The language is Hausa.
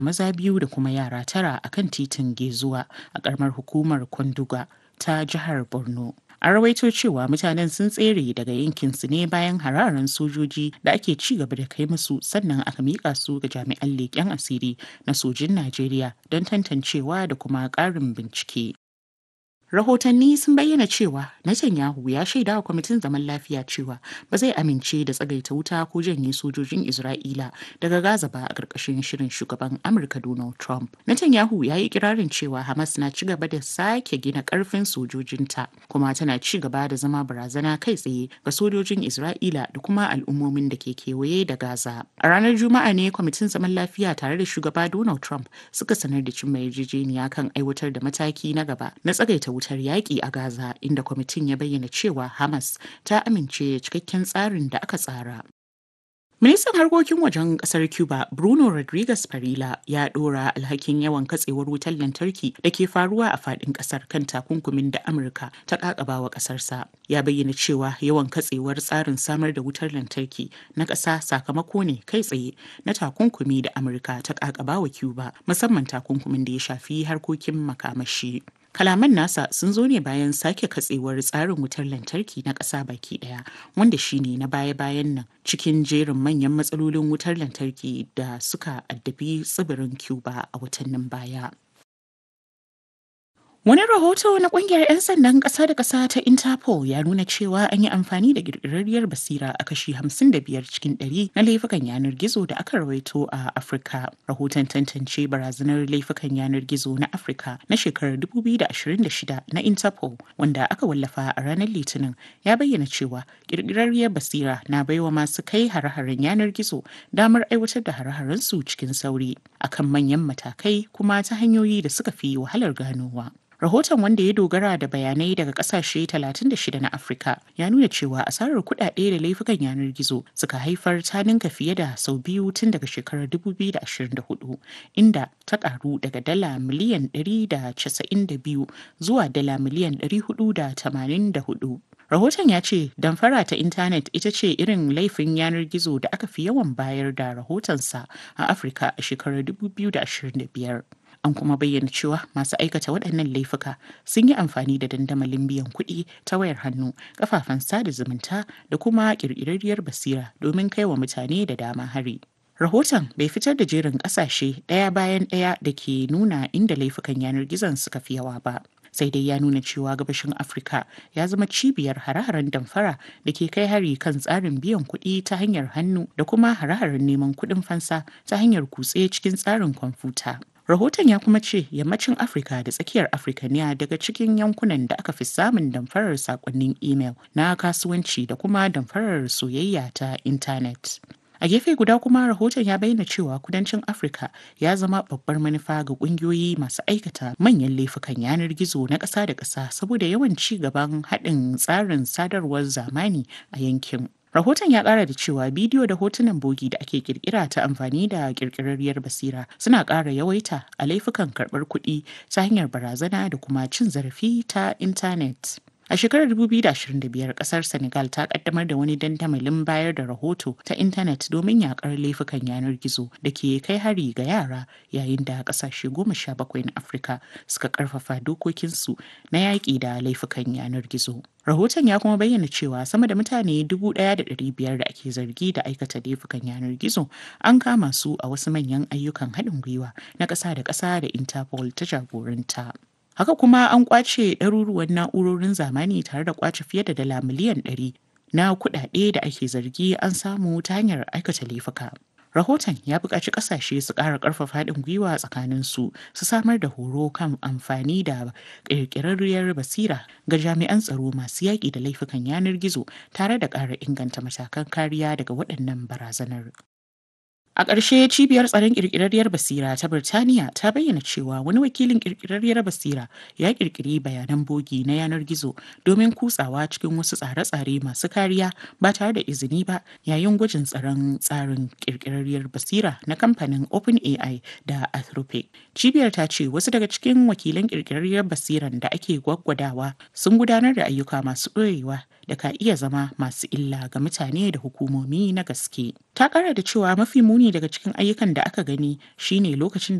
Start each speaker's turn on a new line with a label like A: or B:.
A: maza biyu da kuma yara tara a kan titin Gezuwa a ƙaramar hukumar Kwanduga ta jihar Borno. An rawaito cewa mutanen sun tsere daga yankinsu ne bayan hararen sojoji da ake ci gaba da kai musu sannan aka miƙa su ga jami'an leƙen asiri na sojin Najeriya don tantancewa da kuma ƙarin bincike. Rahotanni sun bayyana cewa Netanyahu ya shaida wa kwamitin zaman lafiya cewa ba zai amince da tsagaita wuta ko janye sojojin Isra'ila daga Gaza ba a ƙarƙashin shirin shugaban Amurka Donald Trump. Netanyahu ya yi kirarin cewa Hamas na ci gaba da sake gina ƙarfin sojojinta kuma tana ci gaba da zama barazana kai tsaye ga sojojin Isra'ila da kuma al'ummomin da ke kewaye da Gaza. A ranar Juma'a ne kwamitin zaman lafiya tare da shugaba Donald Trump suka sanar da cimma yarjejeniya kan aiwatar da mataki na gaba na tsagaita wuta wutar yaƙi a Gaza inda kwamitin ya bayyana cewa Hamas ta amince cikakken tsarin da aka tsara. Ministan harkokin wajen kasar Cuba Bruno Rodriguez Parilla ya ɗora alhakin yawan katsewar wutar lantarki da ke faruwa a faɗin ƙasar kan takunkumin da Amurka ta ƙaƙaba wa ƙasarsa. Ya bayyana cewa yawan katsewar tsarin samar da wutar lantarki na ƙasa sakamako ne kai tsaye na takunkumi da Amurka ta ƙaƙaba wa Cuba musamman takunkumin da ya shafi harkokin makamashi. Kalaman nasa sun zo ne bayan sake katsewar tsarin wutar lantarki na ƙasa baki ɗaya wanda shine na baya-bayan nan cikin jerin manyan matsalolin wutar lantarki da suka addabi tsibirin Cuba a watannin baya. Wani rahoto na kungiyar 'yan sandan ƙasa da ƙasa ta Interpol ya nuna cewa an yi amfani da ƙirƙirarriyar basira a kashi 55 cikin 100 na laifukan yanar gizo da aka rawaito a Afirka. Rahoton tantance barazanar laifukan yanar gizo na Afirka na shekarar 2026 na Interpol wanda aka wallafa a ranar Litinin ya bayyana cewa ƙirƙirarriyar basira na baiwa masu kai hare-haren yanar gizo damar aiwatar da hare-harensu cikin sauri akan manyan matakai kuma ta hanyoyi da suka fi wahalar ganowa. Rahoton wanda ya dogara da bayanai daga kasashe 36 na Afirka ya nuna cewa asarar kuɗaɗe da laifukan yanar gizo suka haifar ta ninka fiye da sau biyu tun daga shekarar 2024 inda ta karu daga dala miliyan 192 zuwa dala miliyan 484. Rahoton ya ce damfara ta intanet ita ce irin laifin yanar gizo da aka fi yawan bayar da rahotonsa a Afirka a shekarar 2025. An kuma bayyana cewa masu aikata waɗannan laifuka sun yi amfani da dandamalin biyan kuɗi ta wayar hannu, kafafen sada zumunta da kuma ƙirƙirarriyar basira domin kai wa mutane da dama hari. Rahoton bai fitar da jerin ƙasashe ɗaya bayan ɗaya da ke nuna inda laifukan yanar gizon suka fi yawa ba. sai dai ya nuna cewa gabashin afirka ya zama cibiyar hare-haren damfara da ke kai hari kan tsarin biyan kuɗi ta hanyar hannu da kuma hare-haren neman kuɗin fansa ta hanyar kutse cikin tsarin kwamfuta rahoton ya kuma ce yammacin afirka da tsakiyar afirka ne daga cikin yankunan da aka fi samun damfarar sakonnin imel na kasuwanci da kuma damfarar soyayya ta intanet A gefe guda kuma rahoton ya bayyana cewa kudancin Afirka ya zama babbar manufa ga kungiyoyi masu aikata manyan laifukan yanar gizo na ƙasa da ƙasa saboda yawan ci gaban haɗin tsarin sadarwar zamani a yankin. Rahoton ya ƙara da cewa bidiyo da hotunan bogi da ake kirkira ta amfani da ƙirƙirarriyar basira suna ƙara yawaita a laifukan karɓar kuɗi ta hanyar barazana da kuma cin zarafi ta intanet. A shekarar 2025 kasar Senegal ta kaddamar da wani dandamalin bayar da rahoto ta intanet domin yakar laifukan yanar gizo da ke kai hari ga yara yayin da kasashe goma sha bakwai na Afirka suka karfafa dokokinsu na yaƙi da laifukan yanar gizo. Rahoton ya kuma bayyana cewa sama da mutane 1,500 da ake zargi da aikata laifukan yanar gizo an kama su a wasu manyan ayyukan haɗin gwiwa na ƙasa da ƙasa da Interpol ta jagoranta. Haka kuma an kwace ɗaruruwan na'urorin zamani tare da kwace fiye da dala miliyan ɗari na kuɗaɗe da ake zargi an samu ta hanyar aikata laifuka. Rahoton ya buƙaci ƙasashe su ƙara ƙarfafa haɗin gwiwa tsakanin su su samar da horo kan amfani da ƙirƙirarriyar basira ga jami'an tsaro masu yaƙi da laifukan yanar gizo tare da ƙara inganta matakan kariya daga waɗannan barazanar. A ƙarshe cibiyar tsaron ƙirƙirarriyar basira ta Birtaniya ta bayyana cewa wani wakilin ƙirƙirarriyar basira ya ƙirƙiri bayanan bogi na yanar gizo domin kutsawa cikin wasu tsare-tsare masu kariya ba tare da izini ba yayin gwajin tsaron tsarin ƙirƙirarriyar basira na kamfanin OpenAI da Anthropic. Cibiyar ta ce wasu daga cikin wakilan ƙirƙirarriyar basiran da ake gwaggwadawa sun gudanar da ayyuka masu ɗorewa da ka iya zama masu illa ga mutane da hukumomi na gaske. Ta ƙara da cewa mafi muni daga cikin ayyukan da aka gani shine lokacin